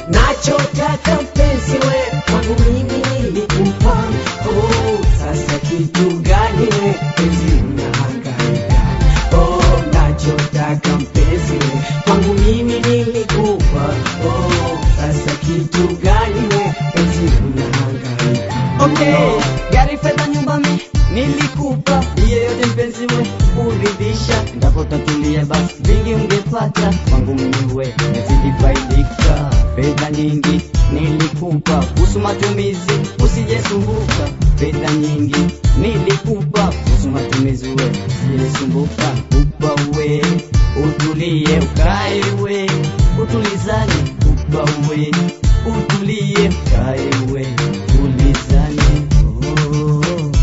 nachotaka mpenzi we kwangu mimi nilikupa oh, sasa kitu gani we penzi unahangaika oh, nachotaka mpenzi we kwangu mimi nilikupa oh, sasa kitu gani we penzi unahangaika Okay, gari, fedha, nyumba mi nilikupa, hiyo yote mpenzi we kuridhisha. Endapo tatulia basi vingi ungepata, kwangu mimi we nazidi faidika. Fedha nyingi nilikupa, kuhusu matumizi usijesumbuka. Fedha nyingi nilikupa, kuhusu matumizi we usijesumbuka. Kupa we utulie, ukae we utulizane. Kupa we utulie, ukae we tulizane. Oh,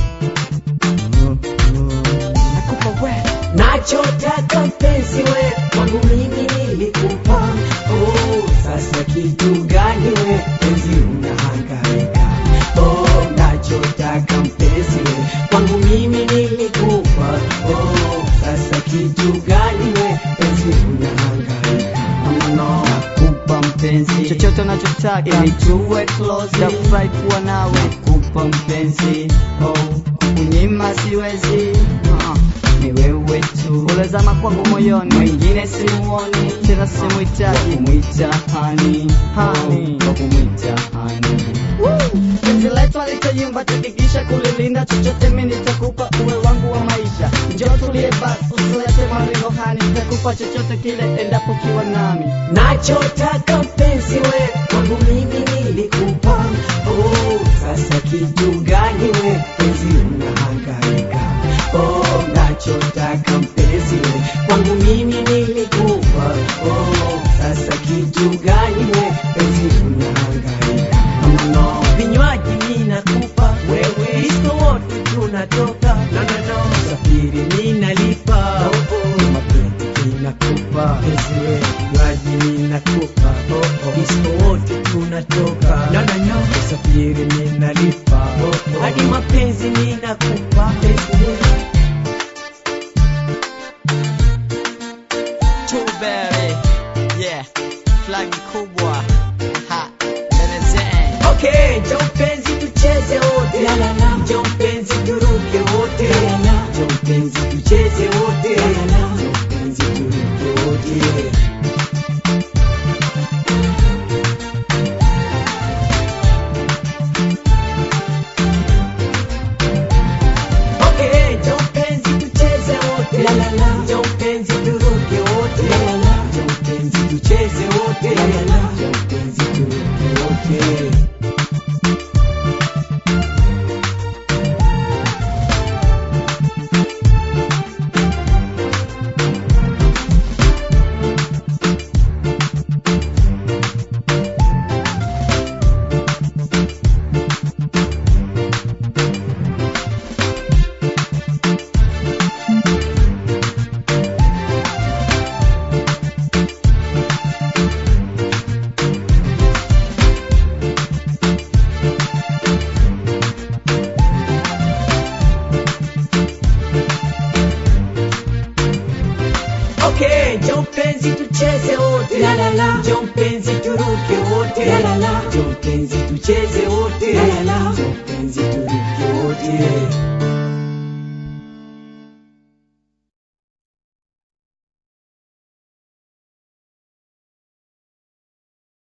oh, oh. Nakupa we nachotaka mpenzi we kwangu mimi nilikupa oh, sasa kitu gani we penzi unahangaika oh, nachotaka mpenzi we kwangu mimi nilikupa oh, sasa kitu gani we penzi unahangaika no, no. nakupa mpenzi chochote unachotaka ili tuwe close nafurahi kuwa nawe kupa mpenzi oh kunyima siwezi uh, ni wewe tu ulezama kwangu moyoni mwingine simuoni tena simuhitaji kumwita hani hani kwa kumwita hani penzi letu alitoyumba takikisha kulilinda chochote mi nitakupa uwe wangu wa maisha njoo tulie basi usilete maringo hani nitakupa chochote kile endapo kiwa nami nachotaka mpenzi we kwangu mimi nilikupa oh, sasa kitu gani we penzi unahangaika oh, nachotaka mpenzi we kwangu mimi nilikupa oh, sasa kitu gani we penzi unahangaika no, no. vinywaji ninakupa wewe disko wote tunatoka no, no, no. safiri ninalipa oh, oh. mapenzi ninakupa penzi we vinywaji ninakupa oh, oh. disko wote tunatoka no, no, no. usafiri ninalipa oh, oh. hadi mapenzi ninakupa penzi we Tuberi, yeah, flagi kubwa ha, Benezeng. Okay, njoo mpenzi tucheze wote. La la la. Njoo mpenzi turuke wote. La la la. Njoo mpenzi tucheze wote. La la la. Njoo mpenzi turuke wote. Okay, njoo mpenzi tucheze wote. La la la. Njoo mpenzi turuke wote. La la la. Njoo mpenzi tucheze wote. La la la. Njoo mpenzi turuke wote. Okay, njoo mpenzi tucheze wote. La la